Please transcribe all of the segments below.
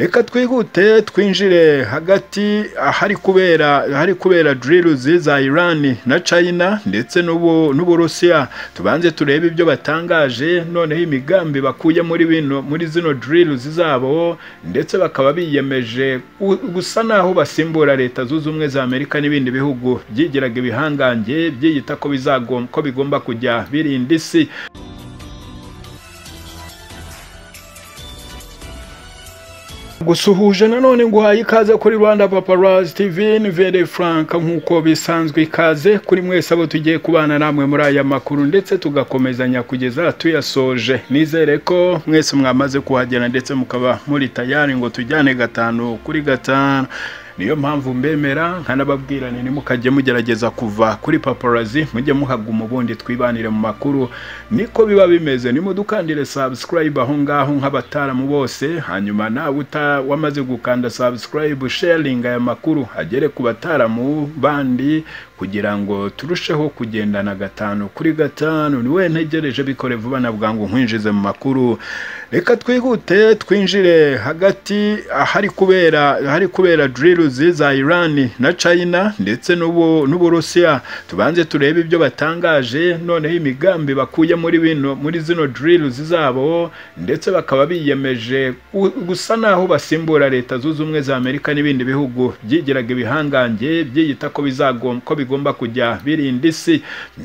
reka twihute twinjire hagati ahari kubera ahari kubera drilizi za irani na china ndetse n'uburusiya tubanze turebe ibyo batangaje noneho imigambi bakuye muri bino muri zino drilizi zabo ndetse bakaba biyemeje gusa naho basimbura leta zunze ubumwe za amerika n'ibindi bihugu byigiraga ibihangange byiyita ko bigomba kujya birinda isi gusuhuje nanone nguhaye ikaze kuri rwanda paparazi tv ni vere frank nk'uko bisanzwe ikaze kuri mwese abo tugiye kubana namwe muri aya makuru ndetse tugakomezanya kugeza tuyasoje nizere ko mwese mwamaze kuhagera ndetse mukaba muri tayari ngo tujyane gatanu kuri gatanu niyo mpamvu mbemera nkanababwira ni mukajye mugerageza kuva kuri paparazi mujye muhaguma ubundi twibanire mu makuru niko biba bimeze nimudukandire sabusikarayibu aho ngaho nk'abataramu bose hanyuma nawe wamaze gukanda sabusikarayibu sheringi aya makuru agere ku bataramu bandi kugira ngo turusheho kugendana gatanu kuri gatanu niwe ntegereje bikore vuba na bwangu nkwinjize mu makuru reka twihute twinjire hagati ahari kubera ahari kubera drilizi za irani na china ndetse n'uburusiya tubanze turebe ibyo batangaje noneho imigambi bakuye muri bino muri zino drilizi zabo ndetse bakaba biyemeje gusa naho basimbura leta zunze ubumwe za amerika n'ibindi bihugu byigiraga ibihangange byiyita ko bizagomba bigomba kujya birinda isi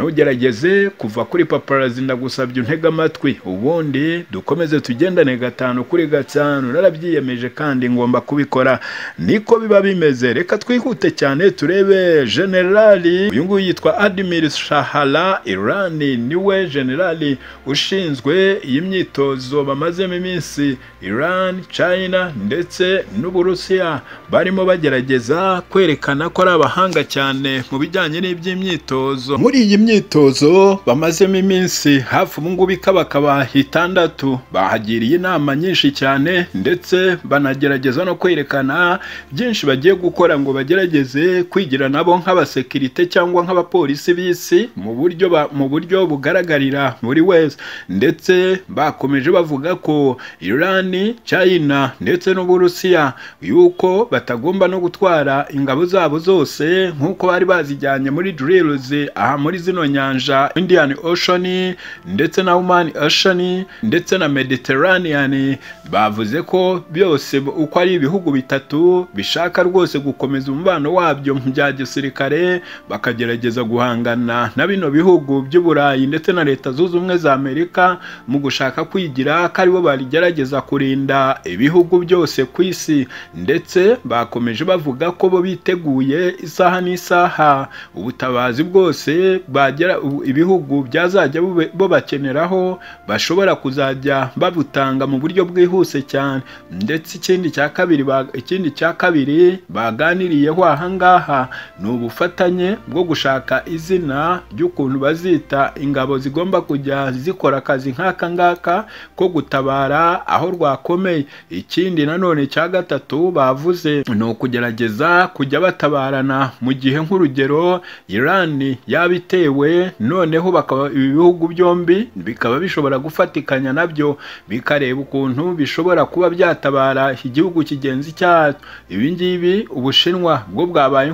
ntugerageze kuva kuri paparazi ndagusabye untega amatwi ubundi dukomeze tugendane gatanu kuri gatanu narabyiyemeje kandi ngomba kubikora niko biba bimeze reka twihute cyane turebe generali uyu nguyu yitwa adimir shahara irani niwe generali ushinzwe iyi myitozo bamazemo iminsi irani china ndetse n'uburusiya barimo bagerageza kwerekana ko ari abahanga cyane mu bijyanye n'iby'imyitozo muri iyi myitozo bamazemo iminsi hafi ubu ngubu ikaba akaba itandatu bahagiriye inama nyinshi cyane ndetse banagerageza no kwerekana byinshi bagiye gukora ngo bagerageze kwigira nabo nk'abasekirite cyangwa nk'abapolisi b'isi mu buryo mu buryo bugaragarira buri wese ndetse bakomeje bavuga ko irani china ndetse n'uburusiya yuko batagomba no gutwara ingabo zabo zose nk'uko bari bari bazijyanye muri drilizi aha muri zino nyanja indian ocean ndetse na human ocean ndetse na mediterranean bavuze ko byose uko ari ibihugu bitatu bishaka rwose gukomeza umubano wabyo mu bya gisirikare bakagerageza guhangana na bino bihugu by'uburayi ndetse na leta zunze ubumwe za amerika mu gushaka kwigira ko aribo barigerageza kurinda ibihugu byose ku isi ndetse bakomeje bavuga ko bo biteguye isaha n'isaha ubutabazi bwose bagera ibihugu byazajya bo bakeneraho bashobora kuzajya babutanga mu buryo bwihuse cyane ndetse ikindi cya kabiri ikindi cya kabiri baganiriyeho aha ngaha ni ubufatanye bwo gushaka izina ry'ukuntu bazita ingabo zigomba kujya zikora akazi nk'aka ngaka ko gutabara aho rwakomeye ikindi nanone cya gatatu bavuze ni ukugerageza kujya batabarana mu gihe nk'uru urugero irani yabitewe noneho bakaba ibi bihugu byombi bikaba bishobora gufatikanya nabyo bikareba ukuntu bishobora kuba byatabara igihugu kigenzi cyacyo ibi ngibi ubushinwa bwo bwabaye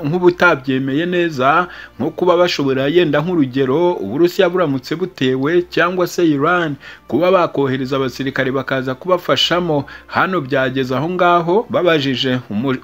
nk'ubutabyemeye neza nko kuba bashobora yenda nk'urugero uburusiya buramutse butewe cyangwa se irani kuba bakohereza abasirikare bakaza kubafashamo hano byageze aho ngaho babajije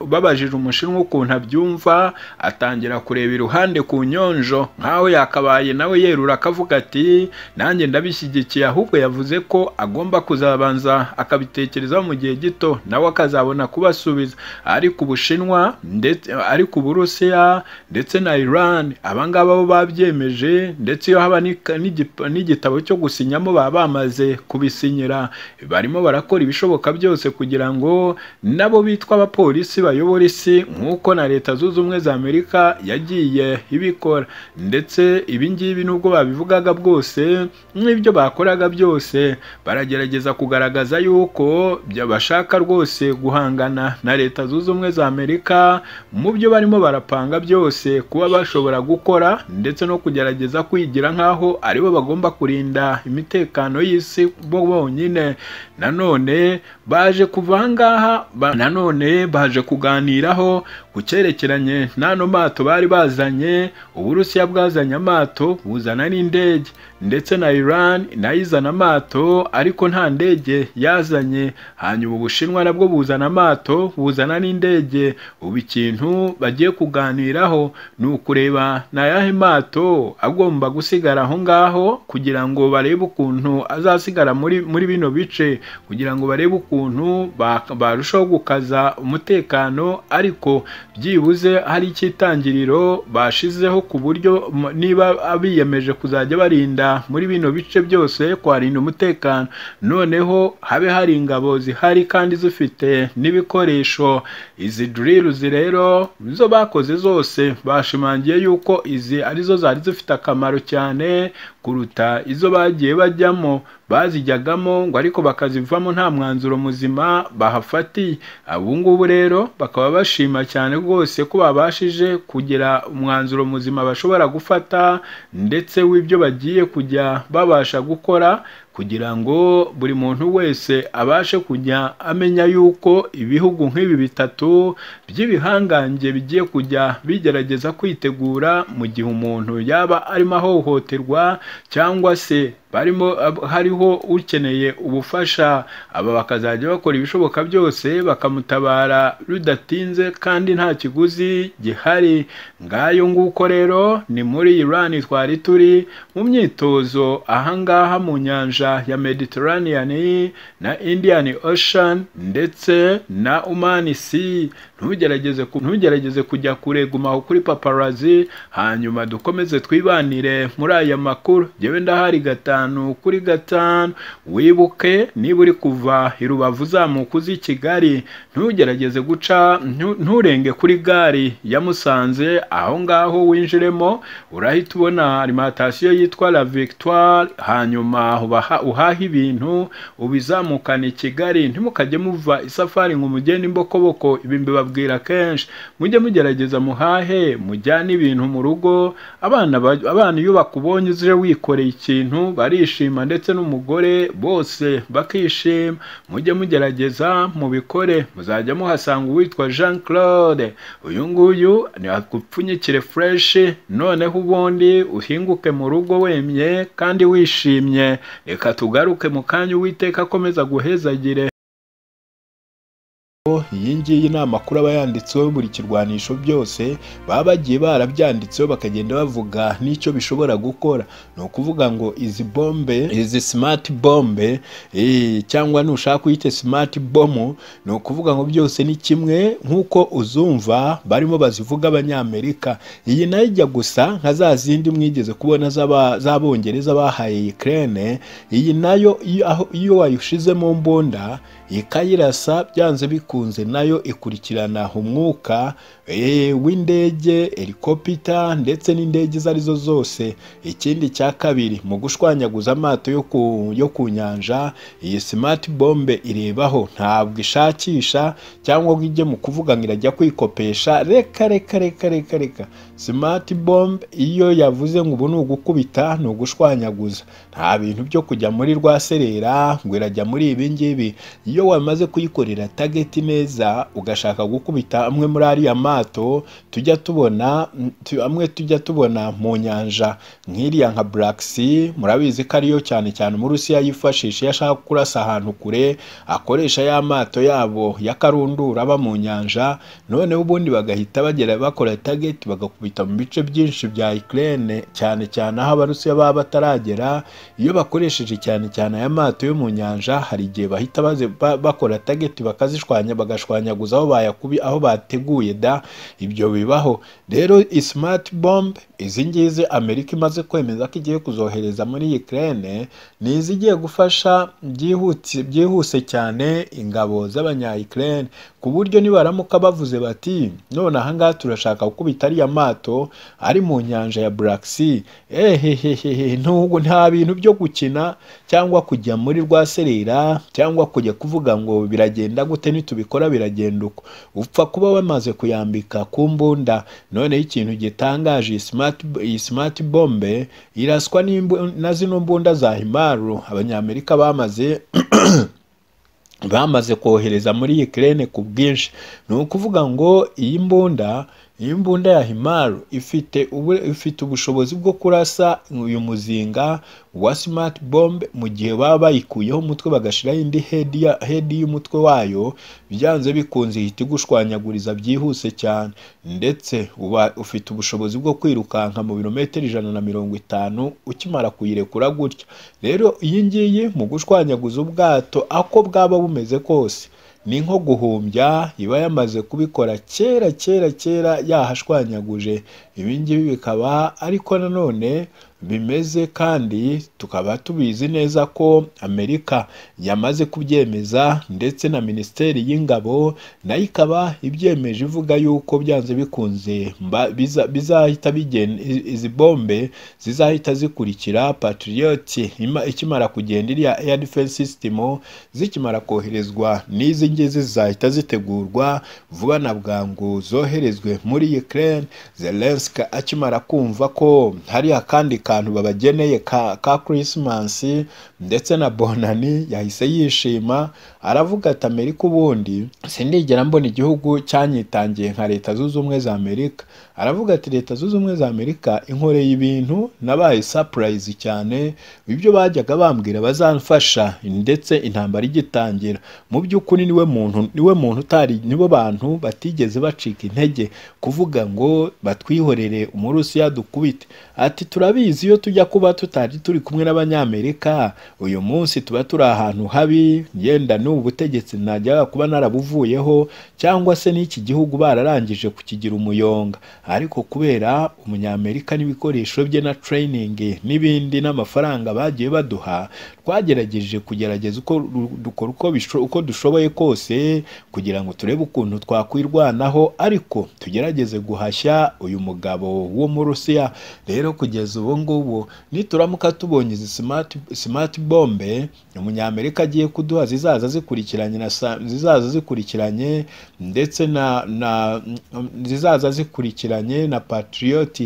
babajije umushinwa ukuntu abyumva atanga atangira kureba iruhande ku nyonjo nkaho yakabaye nawe yerura akavuga ati nanjye ndabishyigikiye ahubwo yavuze ko agomba kuzabanza akabitekerezaho mu gihe gito nawe akazabona kubasubiza ariko ubushinwa ndetse ariko uburusiya ndetse na iran abangaba bo babyemeje ndetse iyo haba n'igitabo cyo gusinyamo baba bamaze kubisinyira barimo barakora ibishoboka byose kugira ngo nabo bitwa abapolisi bayobora isi nk'uko na leta zunze ubumwe za amerika yagiye ibikora ndetse ibi ngibi nubwo babivugaga bwose n'ibyo bakoraga byose baragerageza kugaragaza yuko bashaka rwose guhangana na leta zunze ubumwe za amerika mu byo barimo barapanga byose kuba bashobora gukora ndetse no kugerageza kwigira nk'aho aribo bagomba kurinda imitekano y'isi bo bonyine nanone baje kuva aha ngaha ba- nanone baje kuganiraho ku cyerekeranye n'ano mato bari bazanye uburusiya bwazanye amato buzana n'indege ndetse na iran nayo izana amato ariko nta ndege yazanye hanyuma ubushinwa nabwo buzana amato buzana n'indege ubu ikintu bagiye kuganiraho ni ukureba ni ayahe mato agomba gusigara aho ngaho kugira ngo barebe ukuntu azasigara muri muri bino bice kugira ngo barebe ukuntu ba- barushaho gukaza umutekano ariko byibuze hari icyitangiriro bashizeho ku buryo m- niba biyemeje kuzajya barinda muri bino bice byose kuharinda umutekano noneho habe hari ingabo zihari kandi zifite n'ibikoresho izi diriluzi rero zo bakoze zose bashimangiye yuko izi arizo zari zifite akamaro cyane kuruta izo bagiye bajyamo bazijyagamo ngo ariko bakazivamo nta mwanzuro muzima bahafatiye ubu ngubu rero bakaba bashima cyane rwose ko babashije kugira umwanzuro muzima bashobora gufata ndetse w'ibyo bagiye kujya babasha gukora kugira ngo buri muntu wese abashe kujya amenya yuko ibihugu nk'ibi bitatu by'ibihangange bigiye kujya bigerageza kwitegura mu gihe umuntu yaba arimo ahohoterwa cyangwa se barimo ab- hariho ukeneye ubufasha aba bakazajya bakora ibishoboka byose bakamutabara rudatinze kandi nta kiguzi gihari ngayo nguko rero ni muri Iran twari turi mu myitozo ahangaha mu nyanja ya Mediterranean na Indian Ocean ndetse na Oman Sea ntugerageze ku- ntugerageze kujya kure gumaho kuri paparazi hanyuma dukomeze twibanire muri aya makuru jyewe ndahari gatanu kuri gatanu wibuke niba uri kuva i rubavu uzamuka uza i kigali ntugerageze guca ntu- nturenge kuri gare ya musanze aho ngaho winjiremo urahita ubona alimantasiyo yitwa la victoire hanyuma ubaha- uhaha ibintu ubizamukana i kigali ntimukajye muva isafari ngo mugende imbokoboko ibi mbibabwira kenshi mujye mugerageza muhahe mujyane ibintu mu rugo abana ba- abana iyo bakubonye uje wikoreye ikintu barishima ndetse n'umugore bose bakishima mujye mugerageza mubikore muzajya muhasanga uwitwa Jean Claude uyu nguyu ni akupfunyikire fresh noneho ubundi uhinguke mu rugo wemye kandi wishimye reka tugaruke mu kanya uwiteka akomeza guhezagire iyi ngiyi ni amakuru aba yanditseho buri kirwanisho byose baba bagiye barabyanditseho bakagenda bavuga n'icyo bishobora gukora ni ukuvuga ngo izi bombe izi simati bombe eh, cyangwa nushaka uyite simati bomu ni ukuvuga ngo byose ni kimwe nk'uko uzumva barimo bazivuga abanyamerika iyi nayo ijya gusa nka za zindi mwigeze kubona z'aba- z'abongereza bahaye Ukraine iyi nayo iyo aho- iyo wayishizemo mbunda ikayirasa byanze bikunze nayo ikurikirana umwuka eh, w'indege helikopita ndetse n'indege izo arizo zose ikindi cya kabiri mu gushwanyaguza amato yo ku, yo ku nyanja iyi smart bombe irebaho ntabwo ishakisha cyangwa ngo ijye mu kuvuga ngo irajya kwikopesha reka reka reka reka reka smart bomb iyo yavuze ngo ubu ni ugukubita ni ugushwanyaguza nta bintu byo kujya muri rwa serera ngo irajya muri ibi ngibi iyo wamaze kuyikorera tageti neza ugashaka gukubita amwe muri ariya mato tujya tubona mm, tu- amwe tujya tubona mu nyanja nk'iriya nka Black Sea murabizi ko ariyo cyane cyane umurusiya yifashisha iyo ashaka kurasa ahantu kure akoresha ya mato yabo ya karundura aba mu nyanja noneho ubundi bagahita bagera bakora tageti bagakubita mu bice byinshi bya Ukraine cyane cyane aho abarusiya baba bataragera iyo bakoresheje cyane cyane aya mato yo mu nyanja hari igihe bahita baze, ba, bakora tageti bakazishwanya bagashwanyaguza aho bayakubi aho bateguye da ibyo bibaho rero smart bomb izi ngizi Amerika imaze kwemeza ko igiye kuzohereza muri Ukraine ni izigiye gufasha byihutse byihuse cyane ingabo z'abanya Ukraine ku buryo nibaramuka bavuze bati none aha ngaha turashaka gukubita ariya mato amato ari mu nyanja ya Black Sea ehehehehe nubwo nta bintu byo gukina cyangwa kujya muri rwa serera cyangwa kujya kuvuga ngo biragenda gute nitubikora biragenda uko upfa kuba wamaze kuyambika ku mbunda noneho ikintu gitangaje iyi smart, iyi smart bombe iraswa n'imbu- na zino mbunda za himaru abanyamerika bamaze bamaze kohereza muri Ukraine ku bwinshi ni ukuvuga ngo iyi mbunda iyi mbunda ya himaru ifite ubu, ifite ubushobozi bwo kurasa uyu muzinga wa smart bomb mu gihe baba bayikuyeho umutwe bagashiraho indi head ya head y'umutwe wayo byanze bikunze ihita igushwanyaguriza byihuse cyane ndetse uba ufite ubushobozi bwo kwirukanka mu birometero ijana na mirongo itanu ukimara kuyirekura gutya rero iyi ngiyi mu gushwanyaguza ubwato ako bwaba bumeze kose ni nko guhumbya iba yamaze kubikora kera kera kera yahashwanyaguje ibi ngibi bikaba ariko nanone bimeze kandi tukaba tubizi neza ko amerika yamaze kubyemeza ndetse na minisiteri y'ingabo nayo ikaba ibyemeje ivuga yuko byanze bikunze mba- biza- bizahita bigenda i- izi bombe zizahita zikurikira patriot ima- ikimara kugenda iriya air defense system zikimara koherezwa n'izi ngizi zizahita zitegurwa vuba na bwangu zoherezwe muri Ukraine Zelensky akimara kumva ko hari akandi kantu babageneye ka, ka Christmas ndetse na Bonani yahise yishima aravuga ati Amerika ubundi sindigera mbona igihugu cyanyitangiye nka leta zunze ubumwe za Amerika aravuga ati leta zunze ubumwe za Amerika inkoreye ibintu nabaye surprise cyane ibyo bajyaga bambwira bazamfasha ndetse intambara igitangira mu by'ukuri niwe muntu niwe muntu utari nibo bantu batigeze bacika intege kuvuga ngo batwihorere umurusiya dukubite ati turabizi iyo tujya kuba tutari turi kumwe n'abanyamerika uyu munsi tuba turi ahantu habi yenda n'ubu butegetsi najyaga kuba narabuvuyeho cyangwa se n'iki gihugu bararangije kukigira umuyonga ariko kubera umunyamerika n'ibikoresho bye na training n'ibindi n'amafaranga bagiye baduha twagerageje kugerageza uko dukora uko bisho- uko dushoboye kose kugira ngo turebe ukuntu twakwirwanaho ariko tugerageze guhashya uyu mugabo wo mu Rusiya rero kugeza ubu ngubu nituramuka tubonye izi smart, smart bombe umunyamerika agiye kuduha zizaza zikurikiranye na sa- zizaza zikurikiranye ndetse na, na zizaza zikurikiranye na Patriot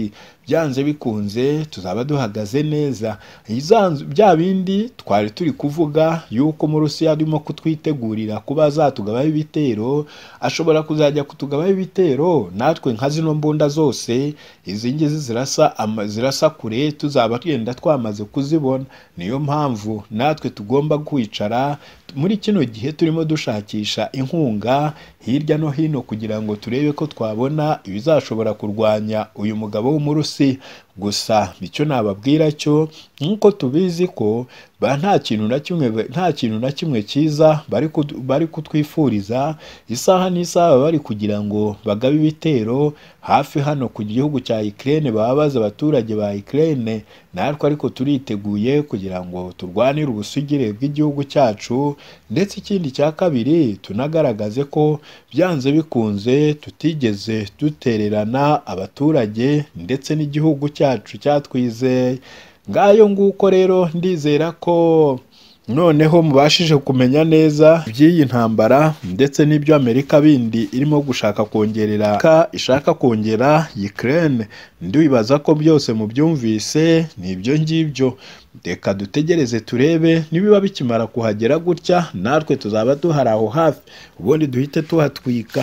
byanze bikunze tuzaba duhagaze neza Izanzu- bya bindi twari turi kuvuga yuko mu Rusiya arimo kutwitegurira kuba azatugabaho ibitero ashobora kuzajya kutugabaho ibitero natwe nka zino mbunda zose izi ngizi zirasa ama- zirasa kure tuzaba twenda twamaze kuzibona niyo mpamvu natwe tugomba kwicara muri kino gihe turimo dushakisha inkunga hirya no hino kugira ngo turebe ko twabona ibizashobora kurwanya uyu mugabo w'umurusi gusa icyo nababwira cyo nk'uko tubizi ko ba nta kintu na kimwe nta kintu na kimwe cyiza bari kudu- bari kutwifuriza isaha n'isaha baba bari kugira ngo bagabe ibitero hafi hano ku gihugu cya Ukraine bababaza abaturage ba Ukraine natwe ariko turiteguye kugira ngo turwanire ubusugire bw'igihugu cyacu ndetse ikindi cya kabiri tunagaragaze ko byanze bikunze tutigeze dutererana abaturage ndetse n'igihugu cyacu cyatwizeye ngayo nguko rero ndizera ko noneho mubashije kumenya neza iby'iyi ntambara ndetse n'ibyo amerika bindi irimo gushaka kongerera ishaka kongera Ukraine ndibaza ko byose mubyumvise ni ibyo ngibyo reka dutegereze turebe nibiba bikimara kuhagera gutya natwe tuzaba duhari aho hafi ubundi duhite tuhatwika